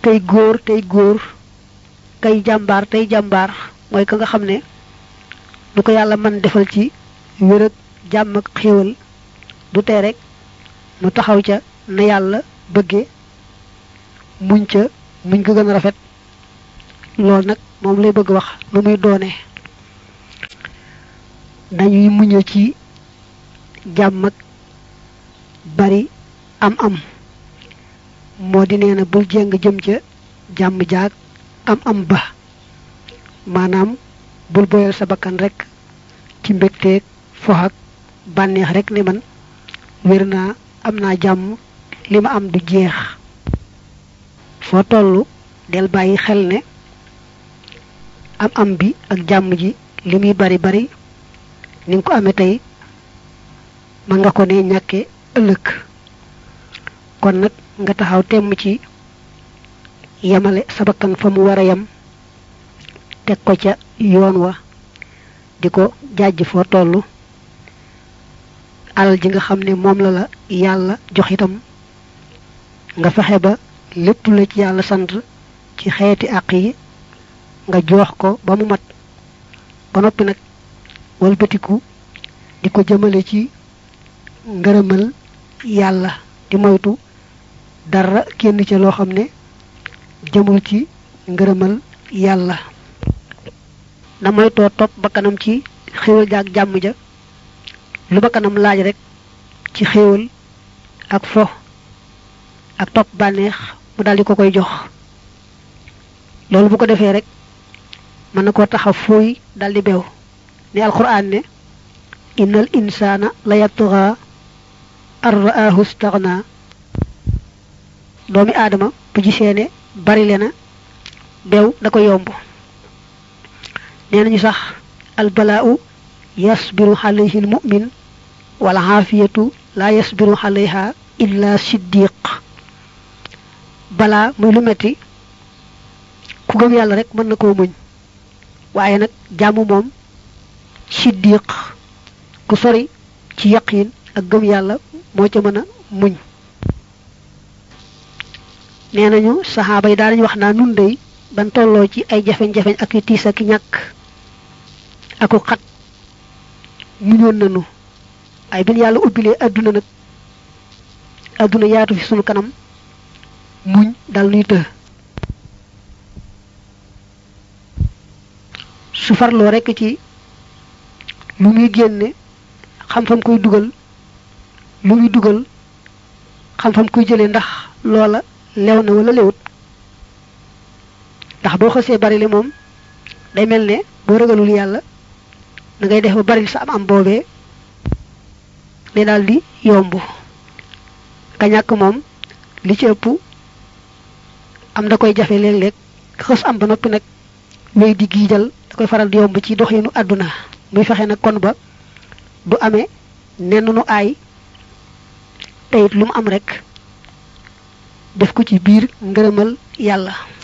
kay góor tey góor kay jàmbaar tey jàmbaar mooy ka nga xam ne du ko yàlla mën defal ci wér ak jàmm ak xéewal du tee rek mu taxaw ca na yàlla bëgge muñ ca muñ ko gën a rafet loolu nag moom lay bëgg wax lu muy doone dañuy muñe ci jàmm ak bari am am moo di nee na bul jéng jëm ca jàmm jaag am am ba maanaam bul boyal sa bakkan rek ci mbégteeg fox ak bànneex rek ne man wér naa am naa jàmm li ma am du jeex foo tollu del bàyyi xel ne am am bi ak jàmm ji li muy bari bari ni nga ko amee tey ma nga ko ne ñàkke ëllëg kon nag nga taxaw temm ci yemale sa bakkan fa mu war a yem teg ko ca yoon wa di ko jàjj foo tollu alal ji nga xam ne moom la la yàlla jox itam nga fexe ba lépp la ci yàlla sant ci xeeti àq yi nga joox ko ba mu mat ba noppi nag walbatiku di ko jëmale ci ngërëmal yàlla di moytu dara kenn ca loo xam ne jëmul ci ngërëmal yàlla na moytoo topp bakkanam ci xéwal ja ak jàmm ja lu bakkanam laaj rek ci xéewal ak fo ak topp bànneex mu daldi ko koy jox loolu bu ko defee rek mën na koo taxa fooy daldi beew ni alquran ne innal insana la yatgha ar ra'ahu istaghna doomi aadama bu gisee ne bari le na beew da ko yomb nee nañu sax albala'u yasbiru alayhi almu'min wal afiyatu la yasbiru alayha illa siddiq balaa muy lu metti ku gëm yàlla rek mën na koo muñ waaye nag jàmm moom siddiq ku sori ci yaqin ak gëm yàlla moo ca mën a muñ nee nañu saxaaba yi daanañu wax naa nun dey ban tolloo ci ay jafeñ-jafeñ ak i tiis ak i ñàkk aku xat muñoon nañu ay bin yàlla ubbilee adduna nag adduna yaatu fi sunu kanam muñ dal nuy të su farloo rekk ci lu muy génne xam fam koy dugal lu muy dugal xam fam koy jëlee ndax loola lew na wala lewut ndax boo xësee bari li moom day mel ne boo ragalul yàlla da ngay def ba bari sa am am boobee ne daal di yomb ka ñàkk moom li ci ëpp am da koy jafe léeg-léeg xës am ba noppi nag wéy di giijal da koy faral di yomb ci doxinu àdduna muy fexe nag kon ba du amee nenn nu aay te it lu mu am rek def ko ci biir ngërëmal yàlla